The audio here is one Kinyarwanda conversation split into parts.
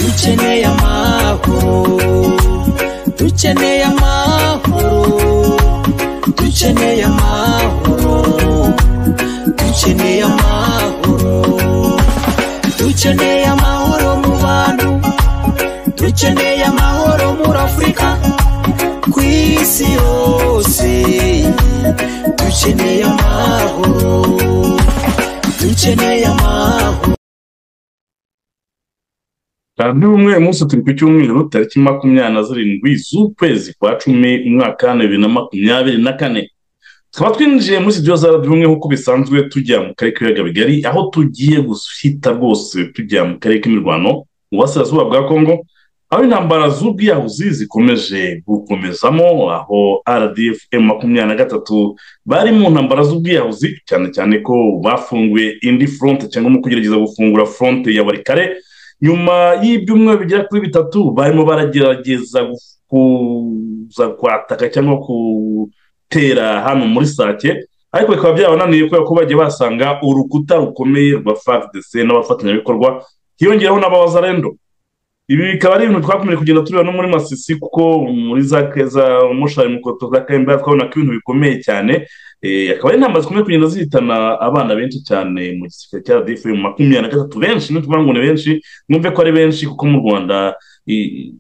dukeneye amahoro dukeneye amahoro dukeneye amahoro dukeneye amahoro dukeneye amahoro mu bantu dukeneye amahoro muri afurika ku isi yose dukeneye amahoro dukeneye amahoro radiyo umwe umunsi turi ku cyumweru tariki makumyabiri na zirindwi z'ukwezi kwa cumi umwaka wa bibiri na makumyabiri na kane tukaba twinjiye muri studio za radiyo umwe nk'uko bisanzwe tujya mu karere k'ibiyaga bigari aho tugiye guhita rwose tujya mu karere k'imirwano mu burasirazuba bwa kongo aho intambara z'ubwiyahuzi zikomeje gukomezamo aho rdf makumyabiri na gatatu bari mu ntambara z'ubwiyahuzi cyane cyane ko bafunguye indi foronte cyangwa mu kugerageza gufungura foronte ya buri kare nyuma y'ibyumweru bigera kuri bitatu barimo baragerageza gu- kuza kwataka cyangwa gutera hano muri sake ariko bikaba byabananiye kubera ko bagiye basanga urukuta rukomeye rwa fardc n'abafatanyabikorwa hiyongeraho n'abawazarendo ibi bikaba ari ibintu twakomeje kugenda tureba no muri masisi kuko muri za za mushari mu koto za kayimba twabona ko ibintu bikomeye cyane Eh, akaba ari inama zikomeje kugenda zihitana abana benshi cyane mu gisirikare cya radifu mu makumyabiri na gatatu benshi ntituvuga ngo ni benshi mwumve ko ari benshi kuko mu rwanda i-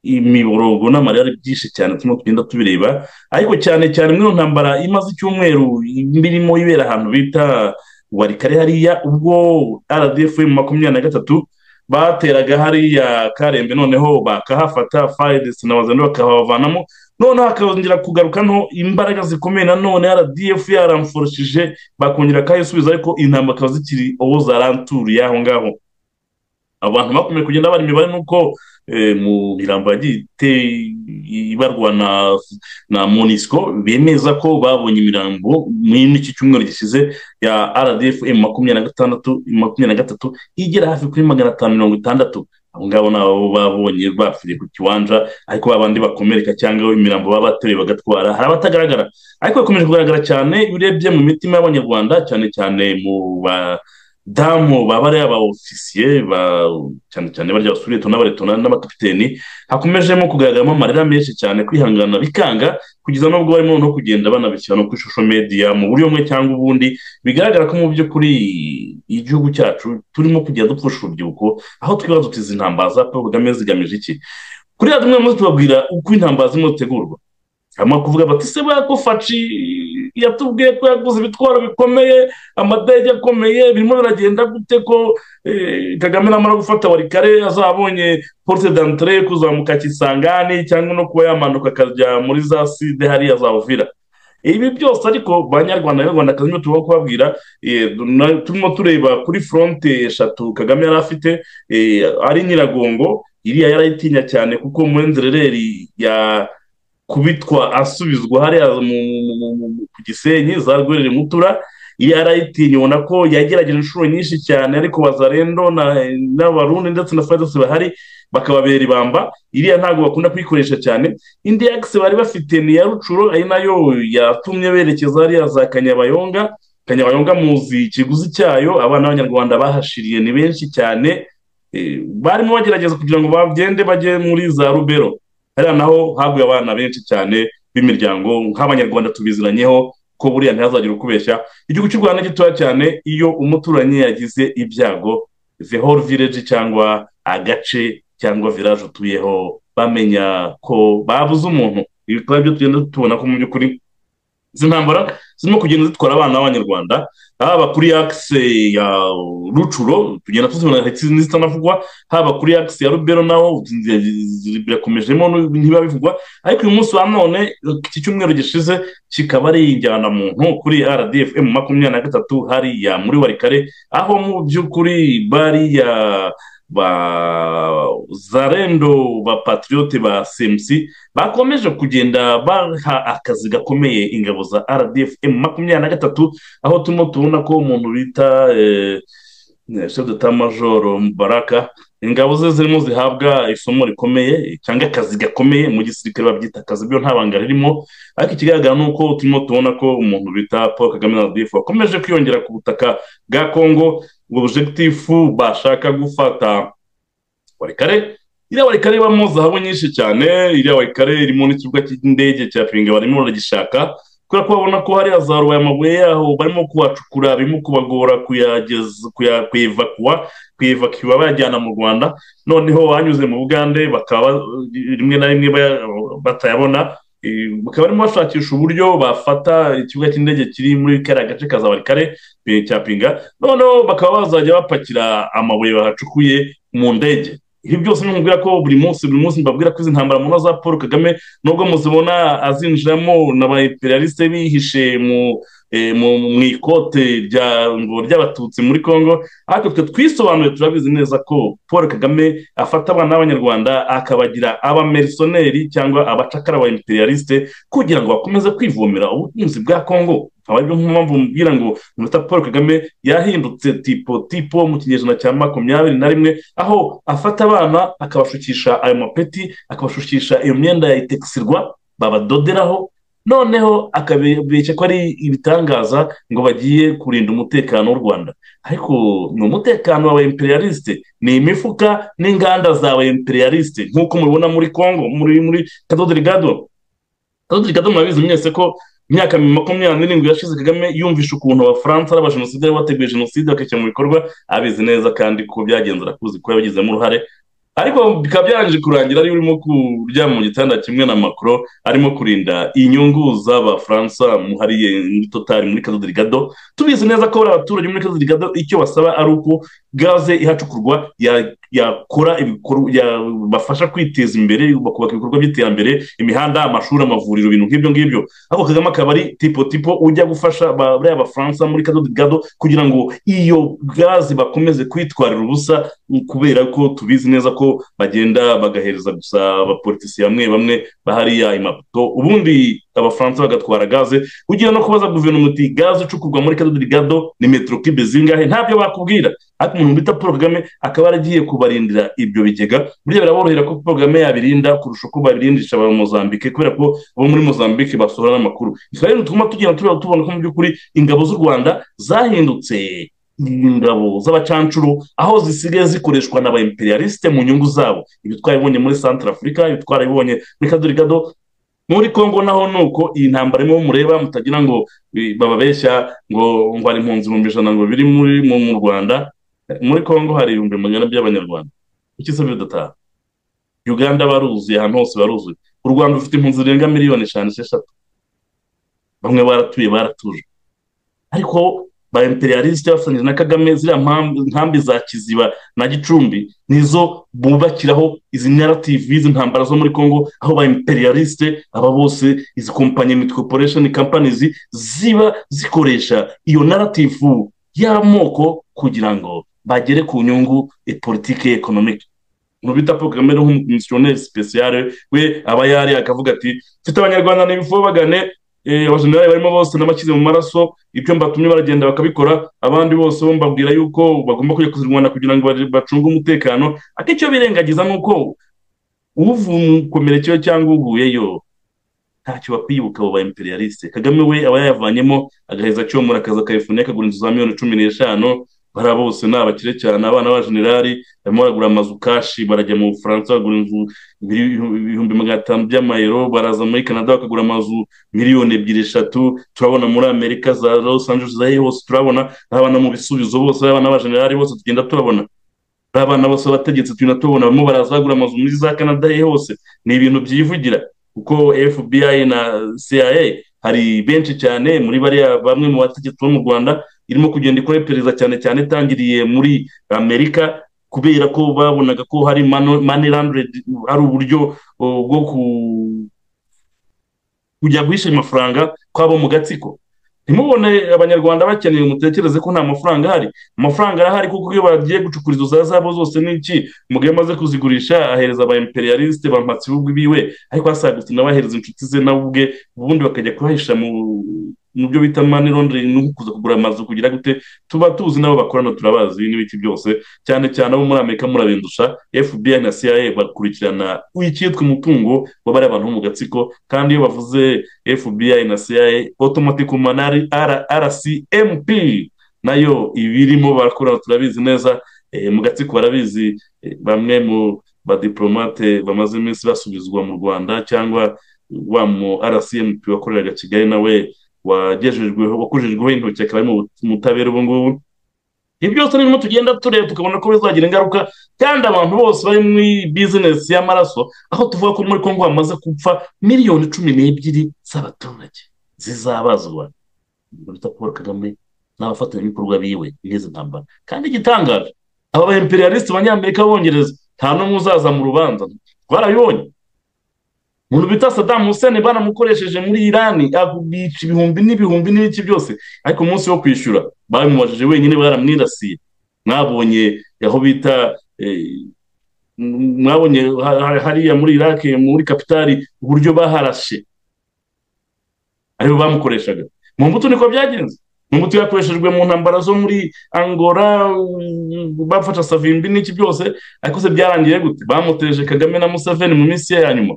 imiborogo n'amarira ari byinshi cyane turimo tugenda tubireba ariko cyane cyane muri iyo ntambara imaze icyumweru birimo ibera ahantu bita warikare hariya ubwo rdf makumyabiri na gatatu bateraga hariya karembe noneho bakahafata fayidesi na wazandu bakahavanamo noneho hakongera kugaruka no imbaraga zikomeye nanone rdf yaramforoshije bakongera kayisubiza ariko intambara akaba zikiri uwo zaranturiye aho ngaho abantu bakomeje kugenda bara imibare nuko eh, mu mirambo yagiye ite- ibarwa na na monisco bemeza ko babonye imirambo muri iki cyumweru gishize ya rdf makumyabiri na gatandatu makumyabiri na gatatu igera hafi kuri magana atanu mirongo itandatu abo ngabo ni abo babonye bapfiriye ku kiwanja ariko babandi bakomereka cyangwa imirambo baba bateruye bagatwara hari abatagaragara ariko bikomeje kugaragara cyane iyo urebye mu mitima y'abanyarwanda cyane cyane mu ba damu baba ari aba ofisiye ba cyane cyane barya basuretona n'abaretona n'abakapiteni hakomejemo kugaragaramo amarira menshi cyane kwihangana bikanga kugeza n'ubwo barimo no kugenda banabishyira no ku ishusho media mu buryo bumwe cyangwa ubundi bigaragara ko mu by'ukuri igihugu cyacu turimo kugenda dupfusha urubyiruko aho twibaza tuti izi ntambara za paul kagame zigamije iki kuri radiyo umwe munsi tubabwira uko intambara zirimo zitegurwa hanyuma kuvuga bati se bakofaci yatubwiye ko yaguze ibitwaro bikomeye amadege akomeye birimo biragenda gute ko eh, kagame namara gufata warikare azabonye porute dantire kuzamuka kisangani cyangwa no kuba yamanuka akajya muri za side hariya za uvira ibi byose ariko banyarwanda banyarwandakazi nibo turimo kubabwira eh, na- turimo tureba kuri foronte eshatu kagame yari afite eh, ari nyiragongo iriya yarayitinya cyane kuko muri nzerereri ya kubitwa asubizwa hariya mu- mu- mu- mu- mu- ku gisenyi za rwerere mutura iyo arayitinya ubona ko yagerageje inshuro nyinshi cyane ariko bazarendo na- n'abarundi ndetse na fadesi bahari bakababera ibamba iriya ntabwo bakunda kuyikoresha cyane indi yagisi bari bafite ni iya rucuro ari nayo yatumye berekeza hariya za kanyabayonga kanyabayonga muzi ikiguzi cyayo abana b'abanyarwanda bahashiriye ni benshi cyane Eh, barimo bagerageza kugira ngo bagende bajye muri za rubero hariya naho haguye abana benshi cyane b'imiryango nk'abanyarwanda tubiziranyeho ko buriya ntihazagira ukubeshya igihugu cy'u rwanda gitoya cyane iyo umuturanyi yagize ibyago the whole village cyangwa agace cyangwa village utuyeho bamenya ko babuze umuntu ibi bikaba byo tugenda tubona ko mu by'ukuri izi ntambara zirimo kugenda zitwara abana b'abanyarwanda haba kuri akise ya rucuro tugenda tuzibona ndetse n'izitanavugwa haba kuri akisi ya rubero naho birakomejemo ntibiba bivugwa ariko uyu munsi wa none iki cyumweru gishize kikaba ari injyanamuntu kuri rdf makumyabiri na gatatu hariya muri warikare aho mu by'ukuri bariya ba zarendo ba patriyote ba semusi bakomeje kugenda baha akazi gakomeye ingabo za rdf makumyabiri na gatatu aho turimo tubona ko umuntu bita eh, chef d'état major Mubaraka ingabo ze zirimo zihabwa isomo rikomeye cyangwa akazi gakomeye mu gisirikare babyita akazi byo nta banga ririmo ariko ikigaragara ni uko turimo tubona ko umuntu bita paul kagame na difu wakomeje kwiyongera ku butaka bwa kongo ubwo bujegitifu bashaka gufata warikare iriya warikare ibamo zahabu nyinshi cyane iriya warikare irimo n'ikibuga cy'indege cya pinga barimo baragishaka kubera ko babona ko hariya za amabuye yaho barimo kuhacukura birimo kubagora kuyageza kuyevakuwa kuyevakiwa bayajyana mu rwanda noneho banyuze mu bugande bakaba rimwe na rimwe batayabona bakaba barimo bashakisha uburyo bafata ikibuga cy'indege kiri muri kariya gace ka zabarikare cya pinga noneho bakaba bazajya bapakira amabuye bahacukuye mu ndege ibi byose nimubwira ko buri munsi buri munsi mbabwira ko izi ntambara mubona za paul kagame nubwo muzibona azinjiramo n'abayiperialiste bihishe mu mu ikote ry'abatutsi muri congo ariko twe twisobanuye turabizi neza ko paul kagame afata abana b'abanyarwanda akabagira abamerisoneri cyangwa abacakara ba imperialiste kugira ngo bakomeze kwivomera ubutunzi bwa congo aba ari mpamvu mbwira ngo umunota paul kagame yahindutse tipo tipo mu kinyejana cya makumyabiri na rimwe aho afata abana akabashukisha ayo mapeti akabashukisha iyo myenda ya itekisirwa babadoderaho noneho akabeshya ko ari ibitangaza ngo bagiye kurinda umutekano w'u rwanda ariko ni umutekano wa imperialiste ni imifuka n'inganda za imperialiste nk'uko mubibona muri congo muri muri kadodirigado kadodirigado murabizi mwese ko imyaka makumyabiri n'irindwi yashize kagame yumvisha ukuntu abafaransa ari abajenosideri bateguye jenoside bakishyira mu bikorwa abizi neza kandi ko byagenze arakuzi ko yabigizemo uruhare ariko bikaba byarangije kurangira ari urimo kuryama mu gitanda kimwe na makoro arimo kurinda inyungu z'abafaransa muhariye muri totari muri kadodirigado tubizi neza ko buriya abaturage muri kadodirigado icyo basaba ari uko gaze ihacukurwa yakora bafasha kwiteza imbere bakubaka ibikorwa by'iterambere imihanda amashuri amavuriro ibintu nk'ibyo ngibyo ariko kagame akaba ari tipo tipo ujya gufasha buriya abafaransa muri kadodirigado kugira ngo iyo gaze bakomeze kwitwarira ubusa kubera ko tubizi neza ko bagenda bagahereza gusa abapolitisi bamwe bamwe bahariya imaputo ubundi abafaransa bagatwara gaze ugiye no kubaza guverinoma uti gaze icukurwa muri kadodirigado ni metero kibe zingahe ntabyo bakubwira ariko umuntu bita paul kagame akaba yaragiye kubarindira ibyo bigega burya biraborohera ko paul kagame yabirinda kurusha uko babirindisha aba mozambike kubera ko abo muri mozambike basohora n'amakuru ikaba rero tuguma tugenda tubona ko mu by'ukuri ingabo z'u rwanda zahindutse ingabo z'abacancuro aho zisigaye zikoreshwa na ba imperialiste mu nyungu zabo ibi twabibonye muri santara afurika ibi twabibonye muri kadirigado muri congo naho ni uko iyi ntambara imwe mureba mutagira ngo bababeshya ngo ngo hari impunzi ibihumbi ijana ngo biri muri mu rwanda muri congo hari ibihumbi magana by'abanyarwanda kuki se bidataha uganda baruzuye ahantu hose baruzuye u rwanda rufite impunzi zirenga miliyoni eshanu esheshatu bamwe baratuye baratuje ariko ba imperialiste bafatanyije na kagame ziriya nkambi za kiziba na gicumbi nizo bubakiraho izi narrative izi ntambara zo muri congo aho ba imperialiste aba bose izi kompanyi mitikoporesheni companies ziba zikoresha iyo narrative y'amoko kugira ngo bagere ku nyungu e politike ekonomike umuntu bita paul kagame nk'umukomisiyoneri speciale we aba yari akavuga ati mfite abanyarwanda n'ibifu bagane abajenerali barimo bose n'abashyize mu maraso ibyo mbatumye baragenda bakabikora abandi bose bo mbabwira yuko bagomba kujya kuzirwana kugira ngo bacunge umutekano ariko icyo birengagiza ni uko uvukomerekewe cyangwa uguyeyo ntacyo bakwibuka abo ba imperialiste kagame we aba yayavanyemo agaheza acyomora akaza akayifuna akagura inzu za miliyoni cumi n'eshanu bariya bose ni abakire cyane abana b'abajenerali barimo baragura amazu kashi barajya mu bufaransa bagura inzu ibihumbi magana atanu by'amayero baraza muri canada bakagura amazu miliyoni ebyiri eshatu turabona muri amerika za los angeles za hose turabona abana mu bisubizo bose abana b'abajenerali bose tugenda turabona abana bose abategetsi tugenda tubona barimo baraza bagura amazu muri za canada hose ni ibintu byivugira kuko fbi na cia hari benshi cyane muri bariya bamwe mu bategetsi bo mu rwanda irimo kugenda ikora iperereza cyane cyane itangiriye muri amerika kubera ko babonaga ko hari mani landredi hari uburyo bwo kujya guhisha amafaranga kwabo mu gatsiko ntimubone abanyarwanda bakeneye mutekereze ko nta mafaranga ahari amafaranga arahari kuko iyo bagiye gucukura izo za zabo zose n'iki umugabo amaze kuzigurisha ahereza aba imperialiste bampatsi biwe ariko asagutse nawe ahereza inshuti ze nawe ubwe ubundi bakajya kuhahisha mu mu byo bita mani rondering ni ukuza kugura amazu kugira gute tuba tuzi n'abo bakorana turabazi n'ibiti byose cyane cyane abo muri amerika murabindusha fbi na cia bakurikirana icyitwa umutungo w'abari abantu bo mu gatsiko kandi iyo bavuze fbi na cia otomatiko manari rcmp nayo ibirimo barakorana turabizi neza eh, mu gatsiko barabizi eh, bamwe mu badiplomate bamaze iminsi basubizwa mu rwanda cyangwa wa mu rcmp wakoreraga kigali nawe wagejejweho wakujejweho intoki akaba ari mu butabera ubu ngubu ibi byose ni bimwe tugenda tureba tukabona ko bizagira ingaruka kandi abantu bose bari muri bizinesi y'amaraso aho tuvuga ko muri kongo hamaze gupfa miliyoni cumi n'ebyiri z'abaturage zizabazwa bita paul kagame n'abafatanyabikorwa biwe n'izi ntambara kandi igitangaje aba ba imperialiste abanyamerika b'abongereza nta n'umwe uzaza mu rubanza twarabibonye umuntu bita sadamu hussein banamukoresheje muri irani abica ibihumbi n'ibihumbi n'ibiki byose ariko umunsi wo kwishyura babimubajije wenyine baramwirasiye mwabonye aho bita mwabonye hariya muri irake muri kapitali uburyo baharashe aribo bamukoreshaga mu mbuto niko byagenze mu mbuto yakoreshejwe mu ntambara zo muri angora bafasha savimbi n'iki byose ariko se byarangiye gute bamuteje kagame na museveni mu minsi ye ya nyuma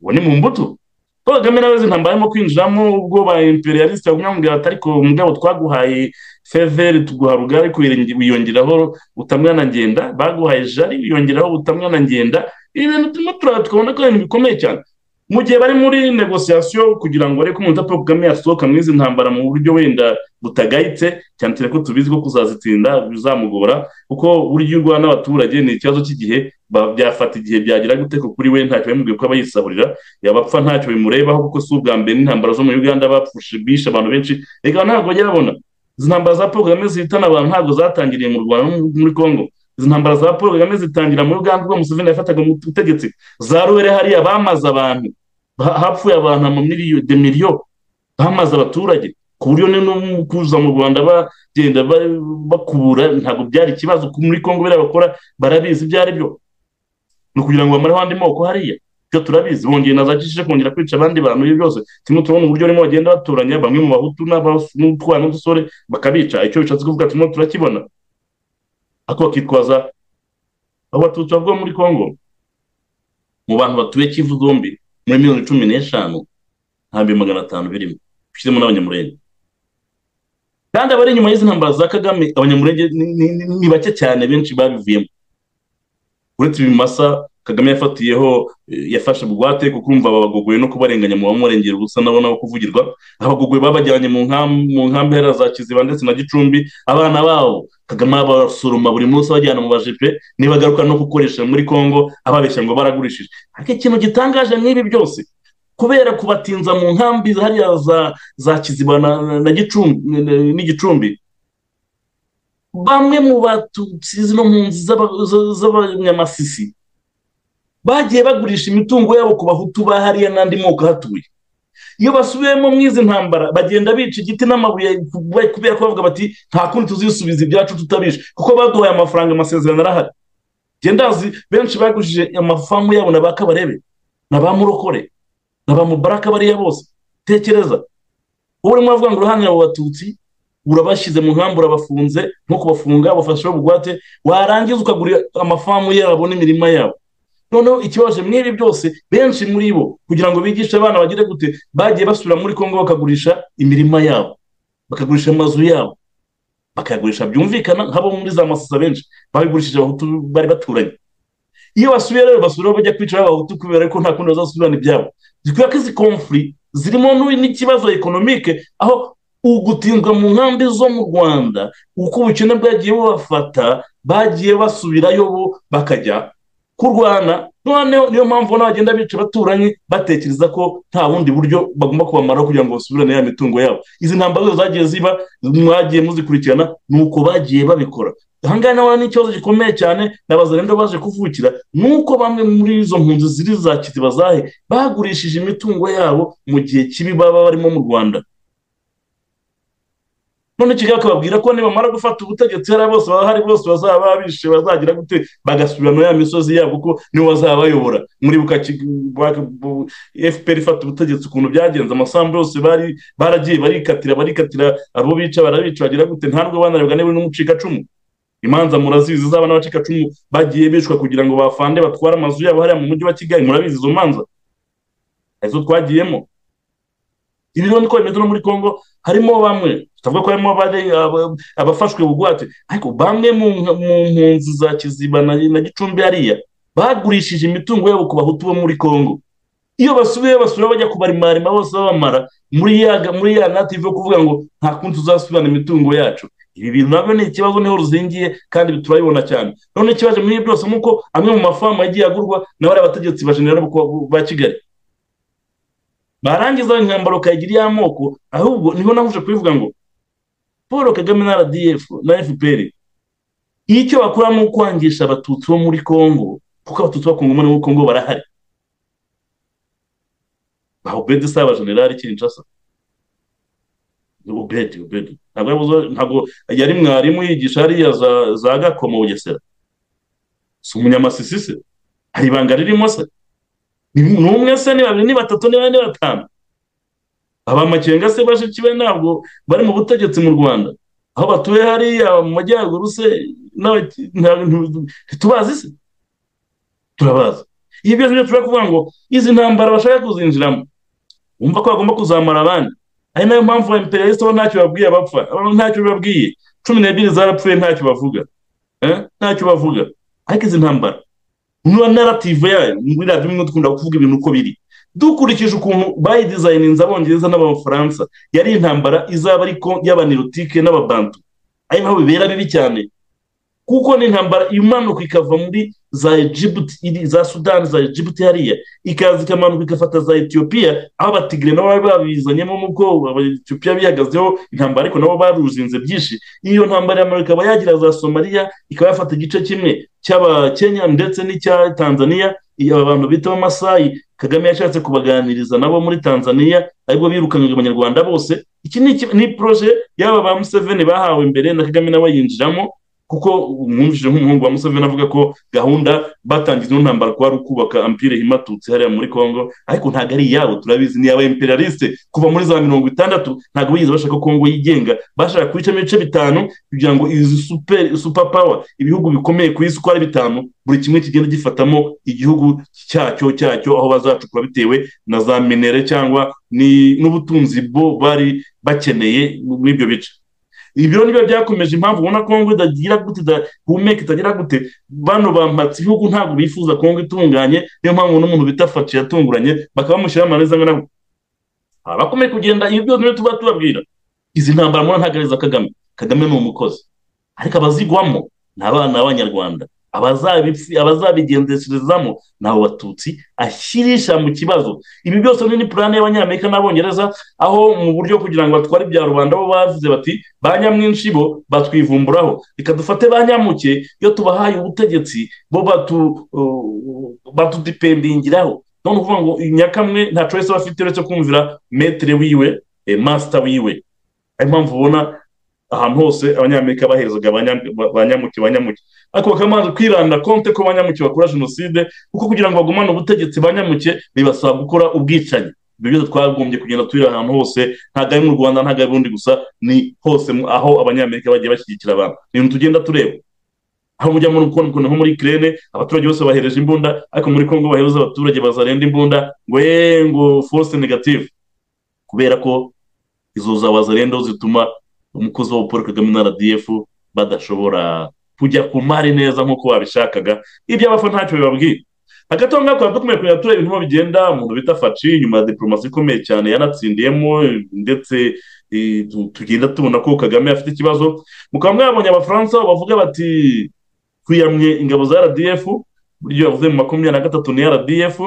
ubu ni mu mbuto paul kagame nawe zintambara arimo kwinjiramo ubwo ba imperialiste bakamwambwira ati ariko mugabo twaguhaye feveri tuguha rugari wiyongeraho utamwana ngenda baguhaye jari wiyongeraho utamwana ngenda ibi bintu turimo turaba tukabona ko ari ibintu bikomeye cyane mu gihe bari muri negosiyasiyo kugira ngo ariko umuntu paul kagame yasohoka muri izi ntambara mu buryo wenda butagayitse cyane cyane ko tubizi ko kuzazitinda bizamugora kuko burya urwa n'abaturage ni ikibazo cy'igihe byafata igihe byagira guteka kuri we ntacyo bimubwiye ko aba yisahurira yabapfa ntacyo bimurebaho kuko si ubwa mbere n'intambara zo muri uganda bapfushe bishe abantu benshi reka ntabwo bajya babona izi ntambara za paul kagame zihitana abantu ntabwo zatangiriye mu rwanda no muri congo izi ntambara za paul kagame zitangira muri uganda ubwo museveni yafataga mu butegetsi za ruhere hariya bamaze abantu hapfuye abantu amamiliyo demiliyo bamaze abaturage ku buryo no kuza mu rwanda bagenda bakubura ntabwo byari ikibazo muri congo biriya bakora barabizi ibyo ari byo ni ukugira ngo bamareho andi moko hariya ibyo turabizi bongeye na za kishije kongera kwica abandi bantu ibyo byose turimo turabona uburyo barimo bagenda batoranya bamwe mu bahutu n'utwana n'udusore bakabica icyo bishatse kuvuga turimo turakibona ariko bakitwaza abatutsi bavuga muri congo mu bantu batuye kivu zombi muri miliyoni cumi n'eshanu nta bihumbi magana atanu birimo bishyizemo n'abanyamurenge kandi abari inyuma y'izi ntambara za kagame abanyamurenge ni bake cyane benshi babivuyemo uretse ibimasa kagame yafatiyeho yafashe bugwate kuko urumva babagogoye no kubarenganya mu bamurengera ubusa nabo nabo kuvugirwa abagogoye babajyanye mu nkambi hera za kiziba ndetse na gicumbi abana babo kagame abasoroma buri munsi abajyana mu bajepe nibagaruka no gukoresha muri congo ababeshya ngo baragurishije ariko ikintu gitangaje n'ibi byose kubera kubatinza mu nkambi hariya za za kiziba na n'igicumbi bamwe mu batutsi zino mpunzi z'abanyamasisi bagiye bagurisha imitungo yabo ku bahutu ba hariya n'andi moko ahatuye iyo basubiyemo mu izi ntambara bagenda bica igiti n'amabuye kubera ko bavuga bati nta kundi tuzisubiza ibyacu tutabisha kuko baduhaye amafaranga amasezerano arahari genda azi benshi bagurishije amafamu yabo na ba kabarebe na ba murokore na ba mubaraka bariya bose tekereza ubu urimo uravuga ngo uruhande abo batutsi urabashyize mu nkambi urabafunze nko kubafunga bafashe bugwate warangiza ukagura amafamu yabo n'imirima yabo noneho ikibaje mw'ibi byose benshi muri bo kugira ngo bigishe abana bagire gute bagiye basubira muri congo bakagurisha imirima yabo bakagurisha amazu yabo bakayagurisha byumvikana nk'abo muri za masasa benshi babigurishije abahutu bari baturanye iyo basubiye rero basubiraho bajya kwicara abahutu kubera ko nta kundi bazasubirana ibyabo kubera ko izi komfuri zirimo n'ikibazo ekonomike aho ugutinzwa mu nkambi zo mu rwanda uko ubukene bwagiye bubafata bagiye basubirayo bo bakajya kurwana noneho niyo mpamvu n'abagenda bica abaturanyi batekereza ko nta bundi buryo bagomba kubamaraho kugira ngo basubirane ya mitungo yabo izi ntambaro zose zagiye ziba mwagiye muzikurikirana ni uko bagiye babikora ahangaha nawe ni ikibazo gikomeye cyane nabaza rero baje kuvukira ni uko bamwe muri izo mpunzi ziri za kiziba zahe bagurishije imitungo yabo mu gihe kibi baba barimo mu rwanda none kigali akababwira ko nibamara gufata ubutegetsi hariya bose bahari bose bazaba bishe bazagira gute bagasubira muri ya misozi yabo kuko niwe bazabayobora muri fpr ifata ubutegetsi ukuntu byagenze amasambu yose bari baragiye barikatira barikatira abo bica barabica bagira gute ntabwo banarebwa niba n'umucikacumu imanza murazizi zaba n'abacikacumu bagiye bishwa kugira ngo bafande batware amazu yabo hariya mu mujyi wa kigali murabizi izo manza arizo twagiyemo ibi rero niko bimeze no muri congo harimo bamwe tutavuga ko harimo abafashwe bugwate ariko bamwe mu mpunzi za kiziba na gicumbi hariya bagurishije imitungo yabo ku bahutu bo muri congo iyo basubiye basubira bajya kubarimarima bose babamara muri ya muri ya native yo kuvuga ngo nta kundi tuzasubirana imitungo yacu ibi bintu nabyo ni ikibazo niho ruzingiye kandi turabibona cyane none ikibazo muri byose nk'uko amwe mu mafamu yagiye agurwa na bariya bategetsi ba generali ba kigali barangiza inkambaro ukayigira iy'amoko ahubwo niho nahuje kubivuga ngo paul kagame na rdf na fpr icyo bakora ni ukwangisha abatutsi bo muri congo kuko abatutsi bakungoma muri congo barahari ba ubedi si abajenerali kinshasa ubedi ubedi ntabwo yari mwarimu yigisha hariya za, za gakoma bugesera si umunyamasisi se hari ibanga ririmo se ni umwe se ni babiri ni batatu ni bane ni batanu aba makenga se bashiki be ntabwo bari mu butegetsi mu rwanda aho batuye hariya mu majyaruguru se ntitubazi se turabazi ibi byose byo tushobora kuvuga ngo izi ntambara bashaka kuzinjiramo wumva ko bagomba kuzamara abandi ari nayo mpamvu wa imperialiste bo ntacyo babwiye abapfa ntacyo babwiye cumi n'ebyiri zarapfuye ntacyo bavuga ntacyo bavuga ariko izi ntambara niba narative yayo muri radiyo imwe dukunda kuvuga ibintu uko biri dukurikije ukuntu bayidizayininze abongereza n'abafaransa yari intambara izaba ariko y'abanirotike n'ababantu ari naho bibera bibi cyane kuko ni intambara imanuka ikava muri za egibuti za sudani za egibuti hariya ikaza ikamanuka igafata za etiyopiya aho abatigire nabo bari babizanyemo mu bwoba etiyopiya bihagazeho intambara ariko nabo baruzinze byinshi iyo ntambara ya amerika ikaba yagira za somaliya ikaba yafata igice kimwe cy'abakenya ndetse n'icya tanzania abantu bita abamasayi kagame yashatse kubaganiriza nabo muri tanzania aribwo birukangaga abanyarwanda bose iki ni poroje y'aba ba museveni bahawe imbere na kagame nawe yinjiramo kuko mwumvise nk'umuhungu wa museveni avuga ko gahunda batangiza ino ntambara ko ari ukubaka ampire himatutse hariya muri congo ariko ntabwo ari iyabo turabizi ni aba imperialiste kuva muri za mirongo itandatu ntabwo bigeze bashaka kongo yigenga bashaka kubicamo ibice bitanu kugira ngo izi super super power ibihugu bikomeye ku isi uko ari bitanu buri kimwe kigenda gifatamo igihugu cyacyo cyacyo aho bazacukura bitewe na za minere cyangwa n'ubutunzi bo bari bakeneye muri ibyo bice ibiro nibyo byakomeje impamvu ubona kongo idagira gute idahumeka itagira gute bano bampatse ibihugu ntabwo bifuza kongo itunganye niyo mpamvu n'umuntu bita faci yatunguranye bakaba bamushyiraho amaneza angana gutya bakomeye kugenda ibi byose niyo tuba tubabwira izi ntambara mubona ntabwo ari iza kagame kagame ni umukozi ariko abazigwamo ni abana b'abanyarwanda abazabigendesherezamo ni abo batutsi ashyirisha mu kibazo ibi byose ni purane y'abanyamerika n'abongereza aho mu buryo kugira ngo batware ibya rubanda bo bavuze bati ba nyamwinshi bo batwivumburaho reka dufate ba nyamuke iyo tubahaye ubutegetsi bo batudipendingiraho none ukuvuga ngo nyakamwe nta coyisi aba afite uretse kumvira metere wiwe masita wiwe ariyo mpamvu ubona ahantu hose abanyamerika bahezaga ba nyamuke ba nyamuke ariko bakamaze kwiranda konte ko banyamuke bakora jenoside kuko kugira ngo bagumane ubutegetsi banyamuke bibasaba gukora ubwicanyi ibyo byose twagombye kugenda turira ahantu hose ntabwo ari mu rwanda ntabwo ari bundi gusa ni hose aho abanyamerika bagiye bashyigikira abantu ni ibintu tugenda tureba aho mujya muri kongo nko muri kirene abaturage bose bahereje imbunda ariko muri kongo bahereza abaturage bazarenda imbunda ngo yeee ngo force negative kubera ko izo za wazarenda zituma umukozi wa paul kagame na rdf badashobora kujya ku mari neza nk'uko babishakaga ibyo abafa ntacyo bibabwiye hagati aho ngaho twaba dukomeye kureba tureba ibintu bigenda umuntu bita faci nyuma ya diporomasi ikomeye cyane yanatsindiyemo ndetse tugenda tubona ko kagame afite ikibazo mukaba mwabonye abafaransa bavuga bati twiyamye ingabo za rdf buryo yavuze mu makumyabiri na gatatu ni rdf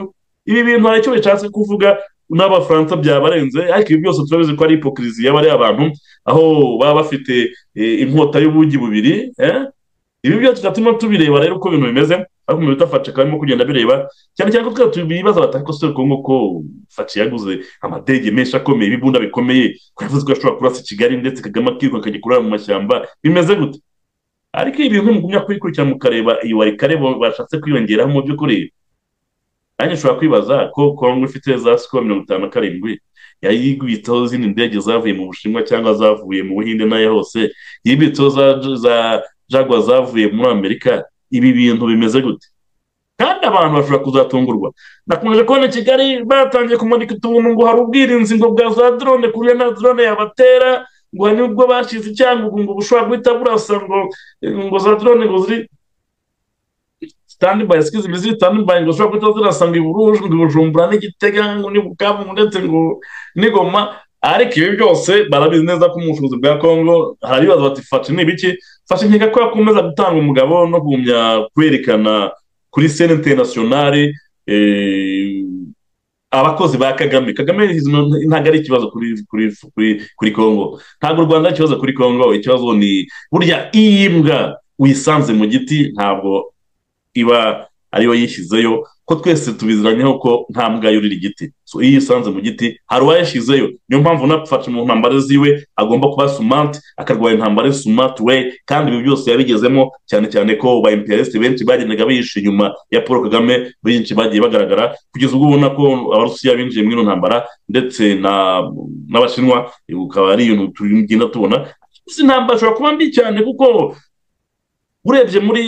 ibi bintu hari icyo bishatse kuvuga n'abafaransa byabarenze ariko ibi byose turabizi ko ari hipokiriziya bariya abantu aho baba bafite inkota y'ubugi bubiri ibi byose tugatuma tubireba rero uko ibintu bimeze ariko mu minota faca karimo kugenda bireba cyane cyane ko twari tubibaza batari ko sore kongo ko faca yaguze amadege menshi akomeye ibibunda bikomeye ko yavuze ko ashobora kurasa i kigali ndetse kagame akiruka akajya kurara mu mashyamba bimeze gute ariko ibi bintu mugumya kubikurikirana mukareba iyo wari kare bashatse kwiyongeraho mu by'ukuri nanjye ushobora kwibaza ko kongo ifite za sikoro mirongo itanu na karindwi yayigwitseho izindi ndege zavuye mu bushinwa cyangwa zavuye mu buhinde n'ayo hose yibitseho za, za jagwa zavuye muri amerika ibi bintu bimeze gute kandi abantu bashobora kuzatungurwa nakomeje kubona i kigali batangiye kumanika utuntu ngo hari ubwirinzi ngo bwa za drone ku buryo na drone yabatera ngo hari n'ubwo bashyize icyangugu ngo bushobora guhita burasa ngo ngo za drone ngo ziri sitandibayi sikizi ziri sitandibayi ngo zishobora guhita zirasa ngo iburuju ngo ibujumbura n'igitega ngo n'ibukavu ndetse ngo n'igoma ariko ibi byose barabizi neza ko mu bushobozi bwa kongo harabibaza bati fashe ni ibiki fashe nkeka ko yakomeza gutanga umugabo no kugumya kwerekana kuri sene interinasiyonari abakozi ba kagame kagame ntabwo ari ikibazo kuri kuri kuri kuri kongo ntabwo u rwanda ari ikibazo kuri kongo ikibazo ni burya iyi mbwa wisanze mu giti ntabwo iba ariyo yishyizeyo ko twese tubiziranyeho ko nta mbwa yurira igiti so iyo isanze mu giti hari uwayashyizeyo niyo mpamvu unafashe mu ntambara ziwe agomba kuba sumante akarwanya intambara sumante we kandi ibi byose yabigezemo cyane cyane ko ba emperesite benshi bagendaga bihishe inyuma ya paul kagame benshi bagiye bagaragara kugeza ubwo ubona ko abarusiya binjiye muri ino ntambara ndetse n'abashinwa ukaba ari ibintu tugenda tubona izi ntambara ishobora kuba mbi cyane kuko urebye muri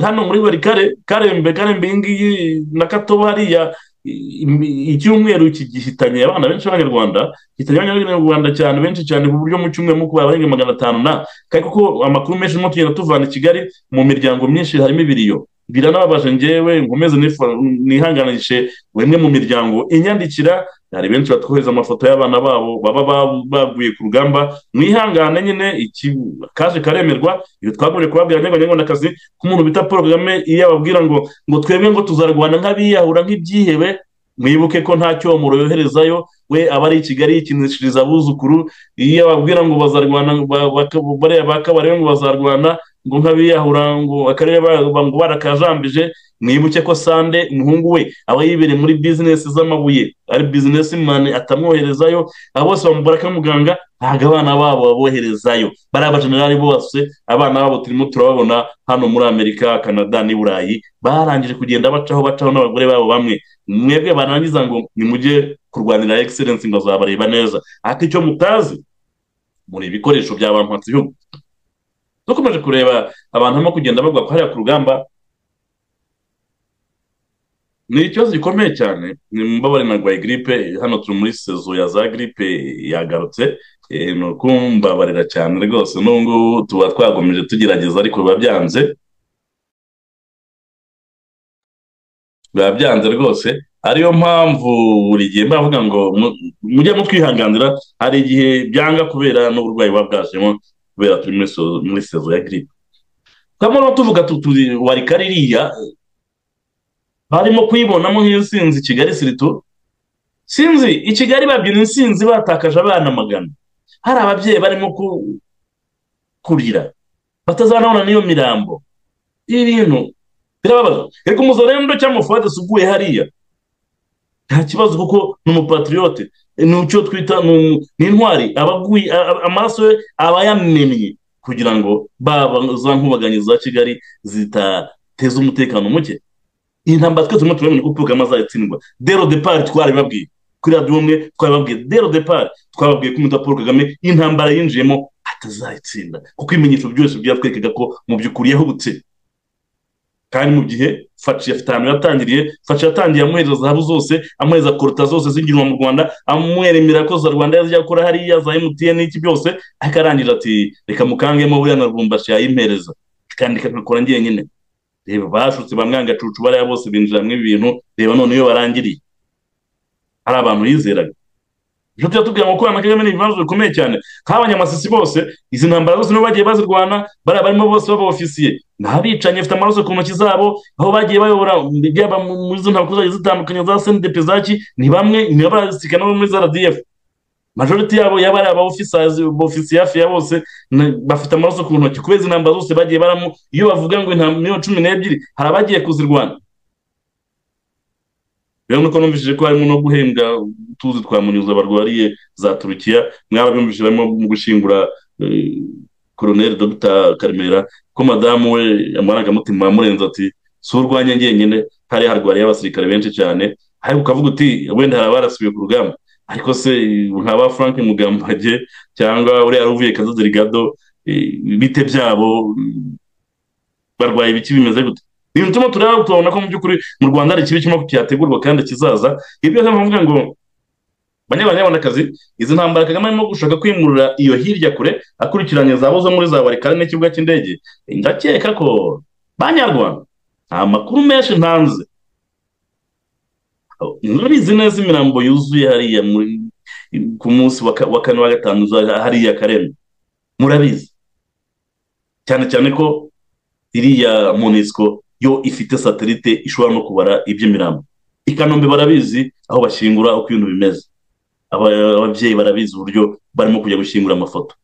hano muri buri kare karembe karembe iyi ngiyi na kato hariya icyumweru gihitanye abana benshi b'abanyarwanda gihitanye abanyarwanda cyane benshi cyane ku buryo mu cyumweru mu kubara barenga magana atanu na kandi kuko amakuru menshi arimo tugenda tuvana i kigali mu miryango myinshi harimo ibiriyo biranababaje ngewe nkomeze nihanganishe bimwe mu miryango inyandikira hari benshi batwohereza amafoto y'abana babo baba baguye ku rugamba mwihangane nyine kaje karemerwa iyo twagumye kubabwira niba nyabanyarwandakazi ko umuntu bita paul kagame iyo ababwira ngo ngo twebwe ngo tuzarwana nk'abiyahura nk'ibyihebe mwibuke ko nta cyo muroherezayo we aba ari i kigali yikinishiriza abuzukuru iyo ababwira ngo bazarwana bariya bakabarebe ngo bazarwana ngo nk'abiyahura ngo akarere ngo barakajambije mwibuke ko sande umuhungu we aba yibereye muri bizinesi z'amabuye ari bizinesi mani atamwoherezayo aba bose bamubara muganga ntabwo abana babo baboherezayo bariya bajenerali bose abana babo turimo turababona hano muri amerika canada n'i burayi barangije kugenda bacaho bacaho n'abagore babo bamwe mwebwe barangiza ngo nimujye kurwanira egiserensi ngo azabareba neza ariko icyo mutazi muri ibikoresho bya bantu bihugu dukomeje kureba abantu barimo kugenda bagwa hariya ku rugamba ni ikibazo gikomeye cyane ni mbabare na rwaye giripe hano turi muri sezo ya za giripe yagarutse ni ukumbabarira cyane rwose n'ubu ngubu tuba twagomeje tugerageza ariko biba byanze biba byanze rwose ariyo mpamvu buri gihe mbavuga ngo mujye mutwihanganira hari igihe byanga kubera n'uburwayi buba bwajemo kubera turi muri sezo ya giripe twamara tuvuga tuti wari kaririya barimo kuyibonamo nk'insinzi kigali siritu sinzi i kigali babyina insinzi batakaje abana magana hari ababyeyi barimo kurira batazanabona n'iyo mirambo ibi bintu birababaza reka umuzarendo cyangwa umufuade uguye hariya nta kibazo kuko ni umupatriyote ni icyo twita ni intwari abaguye amaraso ye aba yamennye kugira ngo baba za nkubaganyi za kigali zitateza umutekano muke iyi ntambara twese turimo turabona ko kagame azayatsindwa dero depari twarabibabwiye kuri radiyo umwe twarabibabwiye dero depari twababwiye ko umudapo paul kagame intambara yinjiyemo atazayitsinda kuko ibimenyetso byose byatwerekaga ko mu by'ukuri yahubutse kandi mu gihe faci afite ahantu yatangiriye faci yatangiye amuhereza zahabu zose amuhereza korota zose zinjirwa mu rwanda amweremera ko za rwanda yazajya gukora hariya za emutiyeni n'iki byose ariko arangira ati reka mukangemo buriya na rwumbashi yayimpereza kandi kakakora njyenyine reba bashutse bamwanga cucu bariya bose binjira mu ibintu reba none iyo barangiriye hari abantu yizeraga nicyo tujya tubwira ngo kubana kagame ni ibibazo bikomeye cyane nk'abanyamasisi bose izi ntambara zose nibo bagiye bazirwana bariya barimo bose baba ofisiye n'abicanyi bafite amaraso ku ntoki zabo aho bagiye bayobora byaba muri izo ntambara zagiye zitandukanye za sendepezaki ni bamwe ni abasikana bo muri za radiyefu majoriti yabo yaba ari abaofisazi bofisiye hafi ya bose na- bafite amaraso ku ntoki kubera izi ntambara zose bagiye baramo iyo bavuga ngo intambara miliyoni cumi n'ebyiri hari abagiye kuzirwana rero nuko numvishije ko harimo no guhembwa utuzi twa munyuza barwariye za turukiya mwaba bumvishije barimo mu gushingura eh, koroneri dr karemera ko madamu we amarangamutima yamurenze ati si urwanya njyenyine hariya harwariye abasirikare benshi cyane ariko ukavuga uti wenda hari abarasubiye ku rugamba ariko se nka ba frank mugambage cyangwa uriya ruvuye kazaziri gado eh, bite byabo mm, barwaye ibiki bimeze gute ni ibintu turimo tureba tubona ko mu by'ukuri mu rwanda hari ikibi kirimo cyategurwa kandi kizaza ibyo rero mvuga ngo banyabanyabonakazi izi ntambara kagame arimo gushaka kwimurira iyo hirya kure akurikiranye zabo zo muri za barikari n'ikibuga cy'indege ndakeka ko banyarwanda nta makuru menshi ntanze murabizi neza imirambo yuzuye hariya muri- ku munsi wa ka- wa kane wa gatanu uza- hariya karembe murabizi cyane cyane ko iriya monisco yo ifite satelite ishobora no kubara iby'imirambo i kanombe barabizi aho bashingura uko ibintu bimeze Aba- ababyeyi barabizi uburyo barimo kujya gushingura amafoto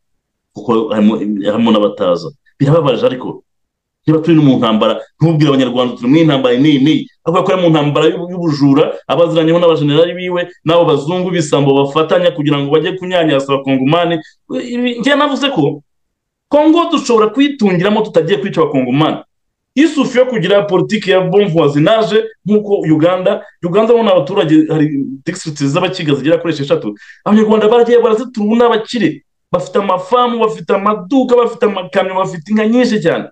kuko harimo harimo n'abataza birababaje ariko niba turi no mu ntambara ntubwire abanyarwanda turi muri intambara n'iyi n'iyi avuga ko ari mu ntambara y'ubu- y'ubujura abaziranyeho n'abajenerali biwe n'abo bazungu b'isambo bafatanya kugira ngo bajye kunyanyasa abakongomani Ibi- njye navuze ko kongo dushobora kuyitungiramo tutagiye kwica abakongomani isufu yo kugira politiki ya bon voisinage nk'uko uganda uganda bo ni abaturage hari district z'abakiga zigera kuri esheshatu abanyarwanda baragiye barazituruna bakire bafite amafamu bafite amaduka bafite amakamyo bafite inka nyinshi cyane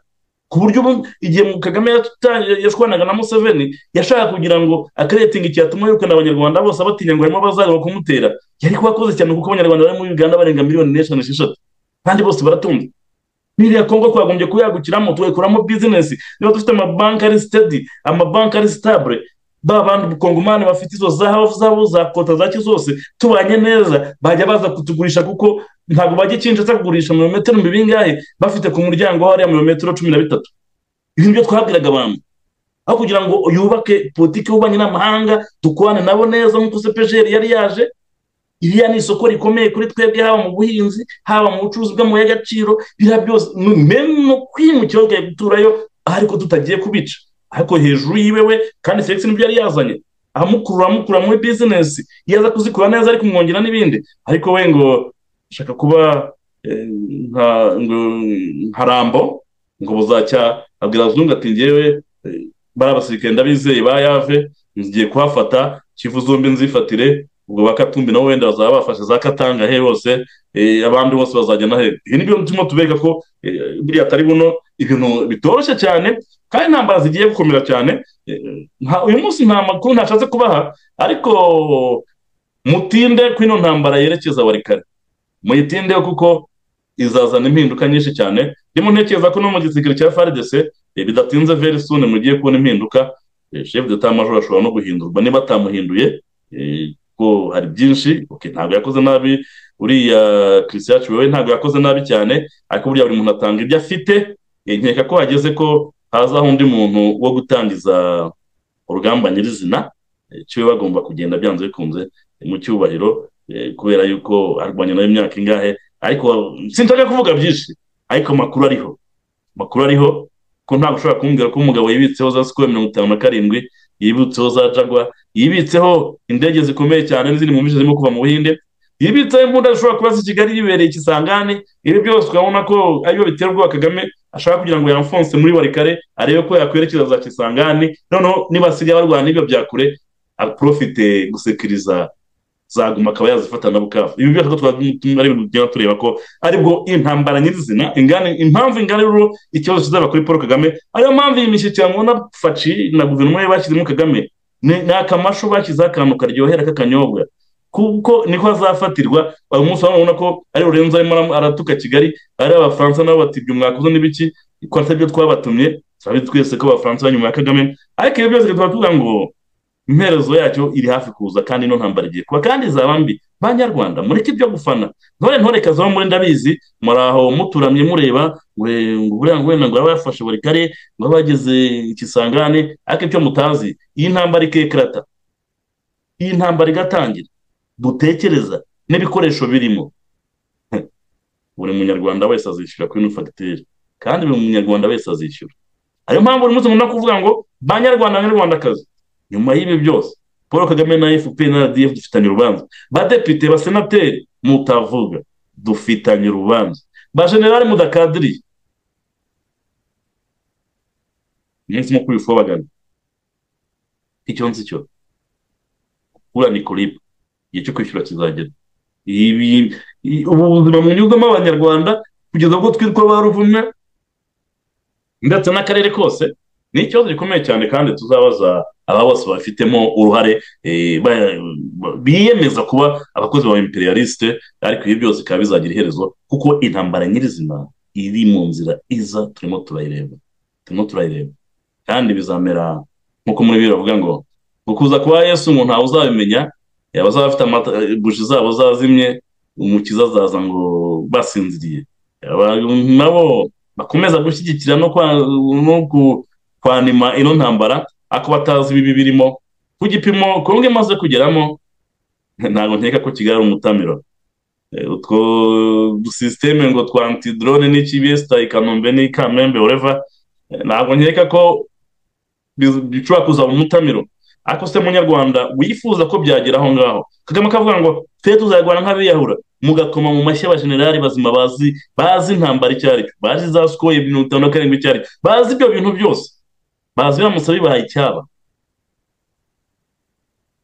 ku buryo ubu igihe mu- kagame yata- yashwanaga na museveni yashaka kugira ngo akaretinga icyatuma yirukana abanyarwanda bose abatinya ngo harimo abazaga kumutera yari kuba akoze cyane kuko abanyarwanda bari muri uganda barenga miliyoni n'eshanu esheshatu kandi bose baratunze biriya kongo twagombye kuyagukiramo tugakuramo bizinesi niba dufite amabanki ari sitedi amabanki ari sitabure ba bantu kongomani bafite izo zahabu zabo za kota za zose tubanye neza bajya baza kutugurisha kuko ntabwo bajya ikinjiza kugurisha mirometero bingahe bafite ku muryango hariya mirometero cumi na bitatu ibi nibyo twabwiraga abantu aho kugira ngo yubake politiki y'ububanyi n'amahanga dukwane nabo neza nk'uko sepejeri yari yaje iriya ni isoko rikomeye kuri twebwe haba mu buhinzi haba mu bucuruzi bw'amabuye y'agaciro biriya byose nu- meme no kwimukira bwaye guturayo ariko tutagiye kubica ariko hejuru yiwe we kandi felix nibyo yari yazanye amukurura amukurura muri bizinesi iyo aza kuzikora neza ari kumwongera n'ibindi ariko we ngo ashaka kuba eh, nka- ngo- nka rambo ngo buzacya abwira abazungu ati ngewe eh, bari abasirikare ndabizeye ba yave ngiye kuhafata kivu zombi nzifatire ubwo bakatumbi nabo wenda bazaba bafashe za katanga he hose eh, abandi bose bazajya na he ibi ni byo turimo tubereka ko eh, buriya atari buno ibintu bitoroshye cyane kandi intambara zigiye gukomera cyane Eh, nta- uyu munsi nta makuru ntashatse kubaha ariko mutinde ko ino ntambara yerekeza warikare muyitinde kuko izazana impinduka nyinshi cyane ndimo ntekereza ko no mu gisirikare cya FARDC eh, bidatinze very soon mugiye kubona impinduka Eh, chef d'etat major ashobora no guhindurwa niba atamuhinduye eh, ko hari byinshi okay, ntabwo yakoze nabi uriya kirisiyacu wewe ntabwo yakoze nabi cyane ariko buriya buri muntu atanga ibyo afite Eh, nkeka ko hageze ko hazaho undi muntu wo gutangiza urugamba nyirizina Eh, ciwe bagomba kugenda byanze bikunze eh, mu cyubahiro eh, kubera yuko arwanya nayo imyaka ingahe ariko sinshaka kuvuga byinshi ariko amakuru ariho amakuru ariho ko ntabwo ushobora kumbwira ko umugabo yibitseho za sikoro mirongo itanu na karindwi yibitseho za jagwa yibitseho indege zikomeye cyane n'izindi mu zirimo kuva mu buhinde yibitseho imbunda zishobora kuba z'i kigali yibereye ikisangane ibi byose urabona ko ariyo bitera ubwoba kagame ashaka kugira ngo yamfonse muri barikare arebe ko yakwerekeza za kisangane noneho nibasigaye barwana n'ibyo bya kure aprofite gusekiriza zaguma akaba yazifata na bukavu ibi byose ko twatumye ari ibintu tugenda tureba ko aribwo intambara nyirizina ingane impamvu ingana rero ikibazo kizaba kuri paul kagame ariyo mpamvu iyi mishyikirano na faci na guverinoma ye bashyizemo kagame ni ni akamashu bashyizeho akantu karyohera k'akanyobwa kuko niko azafatirwa uyu munsi urabona ko ari rurenze arimo aram- aratuka kigali ari abafaransa nabo bati ibyo mwakoze n'ibiki ko atari byo twabatumye turabizi twese ko abafaransa bari nyuma ya kagame ariko ibi byose tuba tuvuga ngo imperezo yacyo iri hafi kuza kandi ino ntambara igiye kuba kandi izaba mbi banyarwanda mureke ibyo gufana ntore ntore kazaho muri ndabizi muri aho muturamye mureba ngo eh, ngo buriya ngo wenda ngo baba bafashe buri kare ngo baba bageze ikisangane ariko icyo mutazi iyi ntambara ikekerata iyi ntambara igatangira dutekereza n'ibikoresho birimo buri munyarwanda wese azishyura kuri ino fagitire kandi buri munyarwanda wese azishyura ariyo mpamvu buri munsi nkunda kuvuga ngo banyarwanda banyarwandakazi nyuma y'ibi byose paul kagame na fpr na rdf dufitanye urubanza badepite basenateri mutavuga dufitanye urubanza bajenerali mudakadiriye umunsi mukuru w'ifobagana icyo nzi cyo ura ni kuriba igihe cyo kwishyura kizagera ibi ubu buzima bunyuzamo abanyarwanda kugeza ubwo twitwa ba ruvume ndetse n'akarere kose ni ikibazo gikomeye cyane kandi tuzabaza aba bose babifitemo uruhare eh, ba- ba- biyemeza kuba abakozi ba imperialiste ariko ibi byose bikaba bizagira iherezo kuko intambara nyirizina iri mu nzira iza turimo turayireba turimo turayireba kandi bizamera nk'uko muri bibiri bavuga ngo ukuza kwa yesu umuntu ntawe uzabimenya eh, abazaba bafite amata- eh, buji zabo zazimye umukiza azaza ngo basinziriye Abantu nabo bakomeza gushyigikira no kwa- no ku- kwanima ino ntambara ako batazi ibibi birimo ku gipimo kongo imaze kugeramo ntabwo nkeka ko kigali ari umutamiro Eh, utwo dusisiteme ngo twa antidrone n'iki besita i kanombe n'i kamembe ureva ntabwo nkeka ko bi- bishobora kuzaba umutamiro ariko se munyarwanda wifuza ko byagera aho ngaho kagame akavuga ngo twe tuzarwana nk'abiyahura mugakoma mu mashyi abajenerali bazima bazi bazi intambara icyo ari cyo bazi za sikoye mirongo itanu na karindwi icyo ari cyo bazi ibyo bintu byose bazi biramutse bibaye icyaba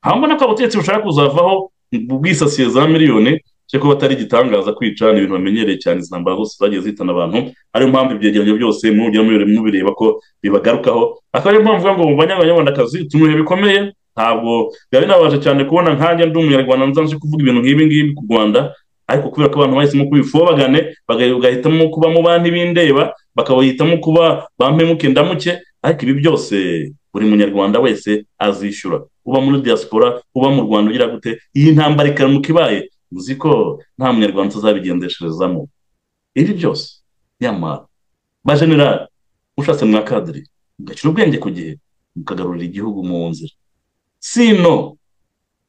aho mbona ko abategetsi bashaka kuzavaho bwisasiye za miliyoni cyo kuba atari igitangaza kwica ni ibintu bamenyereye cyane izi ntambara zose zagiye zihitana abantu ariyo mpamvu ibyegeranyo byose mujya mubireba ko bibagarukaho akaba ariyo mpamvu uvuga ngo mu banyarwandakazi turi mu bihe bikomeye ntabwo biba binabaje cyane kubona nkanjye ndi umunyarwanda nza nje kuvuga ibintu nk'ibi ngibi ku rwanda ariko kubera ko abantu bahisemo kubifobagane baga- bagahitamo kuba mu bantu bindeba bakabahitamo kuba bampemuke ndamuke ariko ibi byose buri munyarwanda wese azishyura uba muri diaspora uba mu rwanda ugira gute iyi ntambara ikaramuka ibaye uzi ko nta munyarwanda utazabigendesherezamo ibi byose nyamara bajenerali ushatse mwakadiri mugakira ubwenge ku gihe mukagarurira igihugu mu nzira sino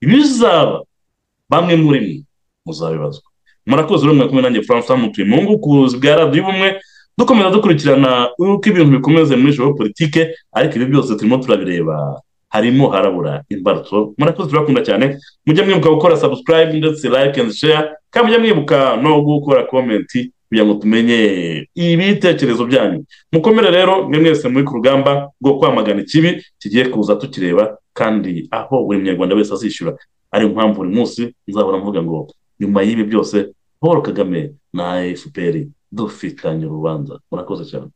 ibizaba bamwe muri mwe muzabibazwa murakoze urumwe kumwe nanjye francois mutuye mu ngukuzi bwa radiyo ubumwe dukomeza dukurikirana uko ibintu bikomeze muri joro politike ariko ibi byose turimo turabireba harimo harabura imbarutso murakoze turakunda cyane mujya mwibuka gukora subscribe ndetse like and share kandi mujya mwibuka no gukora comment kugira ngo tumenye ibitekerezo byanyu mukomere rero mwe mwese muri ku rugamba rwo kwamagana ikibi kigiye kuza tukireba kandi aho buri munyarwanda wese azishyura ariyo mpamvu buri munsi nzahora mvuga ngo nyuma y'ibi byose paul kagame na fpr dufitanye urubanza murakoze cyane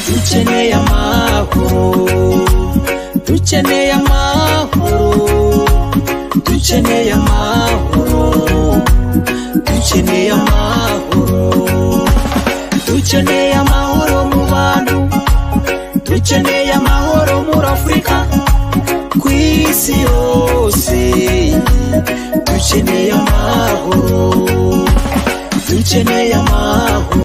dukeneye amahoro dukeneye amahoro dukeneye amahoro dukeneye amahoro dukeneye amahoro mu bantu dukeneye amahoro muri afurika ku isi yose dukeneye amahoro dukeneye amahoro